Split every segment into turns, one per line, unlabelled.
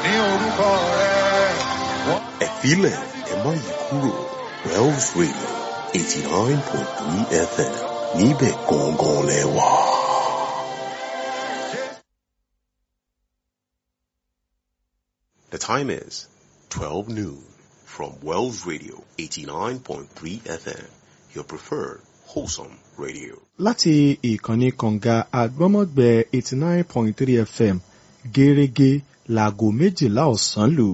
ní orúkọ rẹ̀. Wọ́n
ẹ filẹ̀ ẹ má yí kúrò Wells Radio eighty nine point three FM níbẹ̀ gangan lẹ wà. The time is twelve noon from Wells Radio eighty nine point three FM your preferred wholesome radio.
láti ìkànnì kànga àgbọ́mọ̀gbẹ́ eighty nine point three fm gẹ́rẹ́gẹ́ láago méjìlá ọ̀sán lù.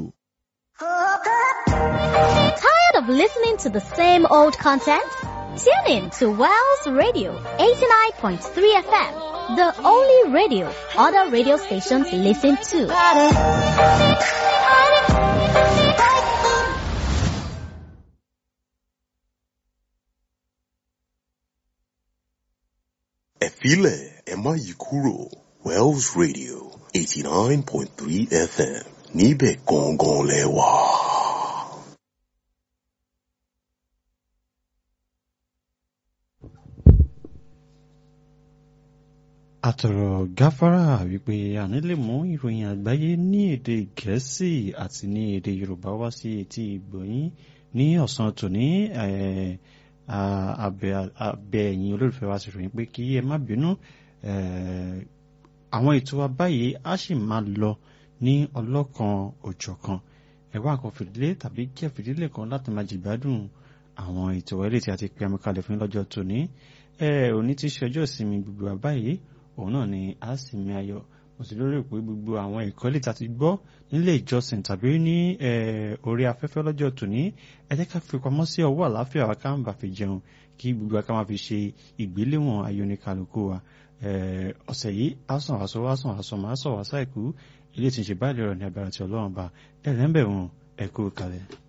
Tired of listening to the same old content? Tune in to Wells Radio 89.3 FM, the only radio other radio stations listen to.
ẹ filẹ̀ ẹ má yí kúrò Wells Radio eighty nine point three FM níbẹ̀ gangan lẹ wà.
àtọ̀rọ̀ gáfárà wípé àní lè mú ìròyìn àgbáyé ní èdè gẹ̀ẹ́sì àti ní èdè yorùbá wá sí etí ìgbọ̀nyín ní ọ̀sán tòní eh, a- abẹ abẹ ẹ̀yin olólùfẹ́ wa sì ròyìn pé kí ẹ má bínú eh, àwọn ètò wa báyìí á sì máa lọ ní ọlọ́kan òjọ̀kan ẹ̀wá kan fìdílé tàbí jẹ́ fìdílé kan láti máa jìgbádùn àwọn ètò ẹ̀lẹ́ tí a ti pe amúkalẹ̀ fún lọ́jọ́ tòní ẹ òní ti ṣe ọjọ́ ìsinmi gbogbo wa báyìí òun náà ni a sì mi ayọ̀ mo sì lérò pé gbogbo àwọn ìkọ́lé tí a ti gbọ́ nílé ìjọsìn tàbí ní eh, orí afẹ́fẹ́ lọ́jọ́ tòní ẹ jẹ́ ká fi pamọ́ sí ọwọ́ àlàáfíà wa ká ń bà fi jẹun kí gbogbo wa ká máa fi ṣe ìgbéléwọ̀n ayọ̀nìkàlùkù wa Eh, ọ̀sẹ̀ yìí á sàn wá sọ wá sàn wá sọ máa sọ wá sáìkú ilé tí ń ṣe báyìí lọ́rọ̀ ní agbára ti ọlọ́run ba ẹ̀rẹ́ ń bẹ̀ wọ́n ẹ̀kú kalẹ̀.